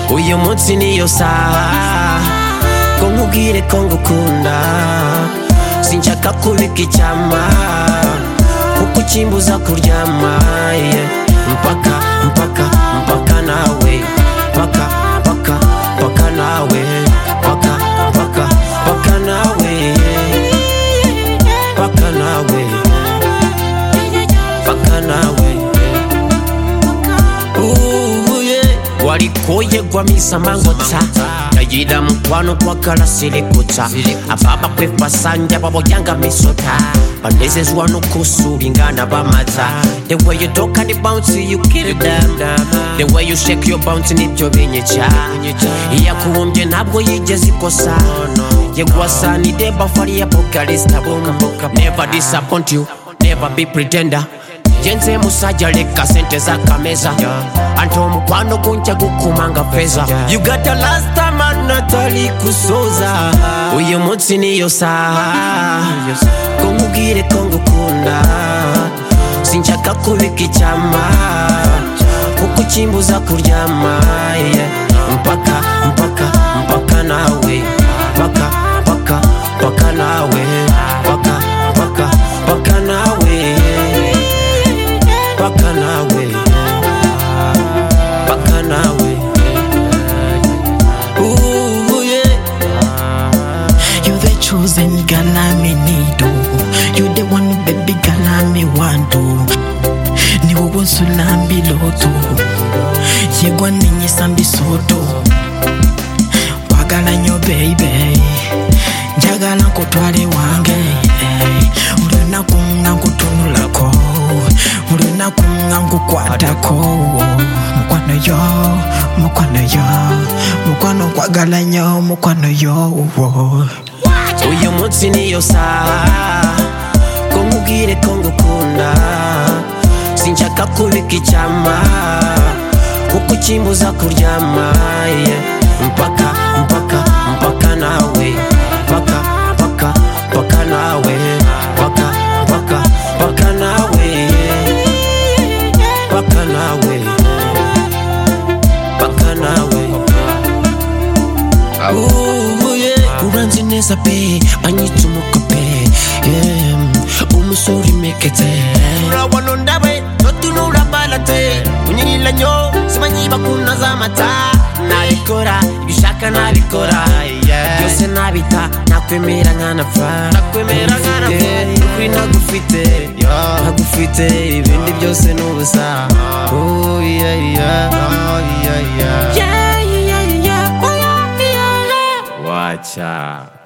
uyu munsi niyo saha ngo nkubwire ko ngukunda sinshaka kubika icyama kuko ukimbuza kuryama yeah. mpaka mpaka mpaka nawe mpaka mpaka mpaka nawe mpaka mpaka mpaka nawe mpaka nawe mpaka nawe Ooh, yeah. walikoyegwa misamangota yayida mukwano kwagala sirikuta ababa kwepasanja baboyanga misota banezezwa nokusulingana bamata the way you talk and the bounce you kill them the way you shake your bounce nibyo binyica iyakubumbye ntabwo yigeze ikosa yegwasanide bafari ya pokalista never disappoint you never be pretender jenze musajja leka sente zakameza ante omukwano gunja gukumanga feza ugata lastamanatali kusoza uyu munsi niyo saha kumubwire ko ngukunda sinshaka kubika icyama kuko ukimbuza kuryama yeah. mpaka mpaka mpaka nawe mpaka mpaka mpaka nawe mpaka mpaka mpaka nawe mpaka nawe mpaka nawe Ooh, yeah. You the chosen girl I'm in need of. You the one baby girl I'm in want of. Ni wowe nsulamba iloto yegwa ninyisamba isoto wagala nnyo baby njagala nkutwale wange buli lunaku nga nkutunulako buli lunaku nga nkukwatako mukwano yo mukwano yo mukwano nkwagala nnyo mukwano yo uyu munsi niyo saha ko nkubwire ko ngukunda sinshaka kubika icyama kuko ukimbuza kuryama yeah. mpaka mpaka mpaka nawe mpaka mpaka mpaka nawe mpaka mpaka mpaka nawe mpaka nawe mpaka nawe Ooh, yeah. uranzi neza pe anyita umukope yeah. umusore umeketse urabona ndawe totunura balate kunyirira nyo simanyi bakunda z'amata nabikora ibishaka nabikora byose nabita nakwemera nkanapfa nakwemera nkanapfa ukuri nagufite nagufite ibindi byose ni ubusa Oh, yeah, yeah. Oh, yeah, yeah. Yeah, yeah, yeah, yeah. Oh, yeah, yeah, yeah. wacha